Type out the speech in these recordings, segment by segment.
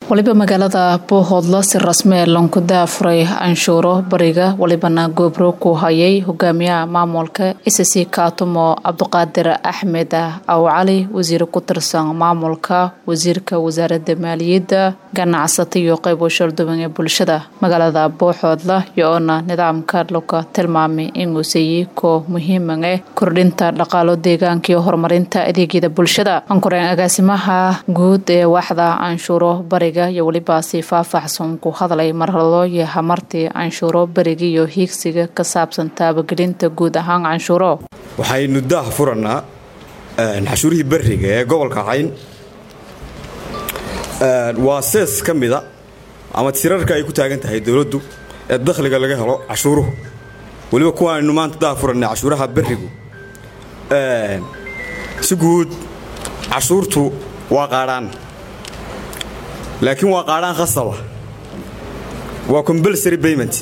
waliba magaalada boohoodla si rasmi ee lanku daafuray canshuuro bariga walibana goobro ku hayay hogaamiyaha maamulka isasi kaatumo cabdiqaadir axmed aw cali wasiir ku tirsan maamulka wasiirka wasaaradda maaliyadda ganacsata iyo qaybo shalduwan ee bulshada magaalada booxoodla iyo-oona nidaamka laga tilmaamay inuu sayey koo muhiiman eh kordhinta dhaqaalo deegaanka iyo horumarinta adeegyada bulshada ankureen agaasimaha guud ee waaxda canshuuro bariga iyo weliba si faahfaahsan ku hadlay marhalo iyo hamartii canshuuro beriga iyo hiigsiga ka saabsan taabagelinta guud ahaan canshuuro waxaynu daah furannaa cashuurihii beriga ee gobolka cayn waa sees ka mida ama tirarka ay ku taagan tahay dowladdu ee dakhliga laga helo cashuuruhu weliba kuwaaynu maanta daah furannay cashuuraha berigu si guud cashuurtu waa qaadhaan laakiin waa qaadhaan khasaba waa combulsary payment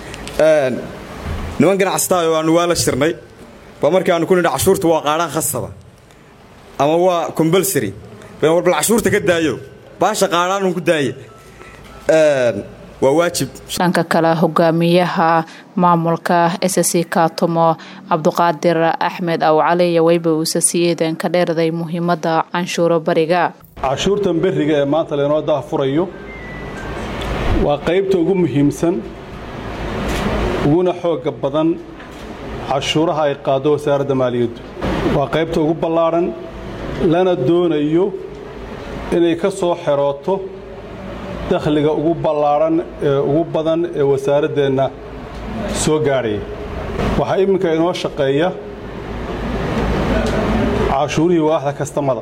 niman ganacsataa oo aanu waa la shirnay ba markii aanu ku nidha cashuurtu waa qaadhaan khasaba ama waa combulsary war bal cashuurta ka daayo baasha qaadhaanun ku daaye waa waajib dhanka kale hogaamiyaha maamulka ssc kaatumo cabdiqaadir axmed aw cali iyo weyba uuse sii eedan ka dheerday muhiimadda canshuuro bariga cashuurtan beriga ee maanta laynoo daahfurayo waa qaybta ugu muhiimsan uguna xoogga badan cashuuraha ay qaaddo wasaaradda maaliyaddu waa qaybta ugu ballaadhan lana doonayo inay ka soo xerooto dakhliga ugu ballaadhan ee ugu badan ee wasaaraddeenna soo gaadhaya waxaa iminka inoo shaqeeya cashuurihii waaxda kastamada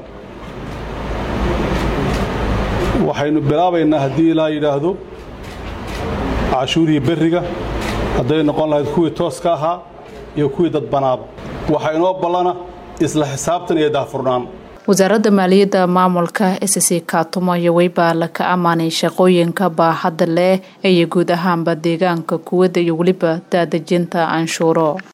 waxaynu bilaabaynaa haddii ilaa yidhaahdo cashuurihii berriga hadday noqon lahayd kuwii tooska ahaa iyo kuwii dadbanaaba waxaa inoo ballana isla xisaabtan iyo daahfurnaan wasaaradda maaliyadda maamulka ssc kaatumo iyo weybaa laka ammaanay shaqooyinka baaxadda leh iyo guud ahaanba deegaanka kuwadda iyo weliba daadejinta canshuuro